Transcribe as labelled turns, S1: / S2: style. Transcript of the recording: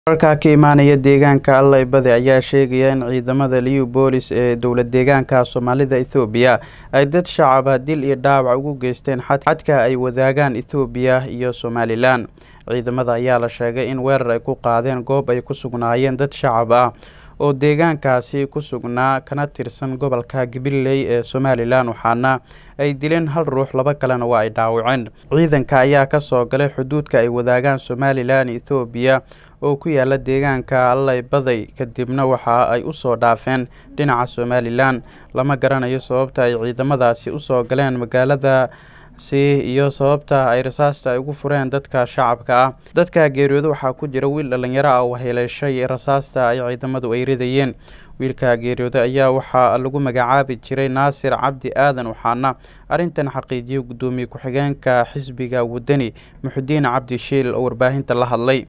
S1: wararka ka imaanaya deegaanka allaybade ayaa sheegaya in ciidamada liu boolis ee dowlad deegaanka soomaalida ethoobiya ay dad shacaba dil iyo dhaawac ugu geysteen xadka ay wadaagaan ethoobiya iyo somalilan ciidamada ayaa la sheegay in weerar ay ku qaadeen goob ay ku sugnaayeen dad shacab ah oo deegaankaasi ku sugnaa kana tirsan gobolka gabiley ee somalilan waxaana ay dileen hal ruux laba kalena waa ay dhaawaceen ciidanka ayaa kasoo galay xuduudka ay wadaagaan somalilan ethoobiya oo ku yaala deegaanka allaybaday kadibna waxa ay usoo dhaafeen dhinaca somalilan lama garanayo sababta ay ciidamadaasi usoo galeen magaalada si iyo sababta ay rasaasta ay ugu fureen dadka shacabka ah dadka geeriyooda waxaa ku jira wiil dhalinyaro ah oo heleeshay rasaasta ay ciidamadu ay ridayeen wiilka geeriyooda ayaa waxaa lagu magacaabi jiray naasir cabdi aadan waxaana arrintan xaqiijiyay guddoomiye ku-xigeenka xisbiga wadani muxudiin cabdi shiil oo warbaahinta la hadlay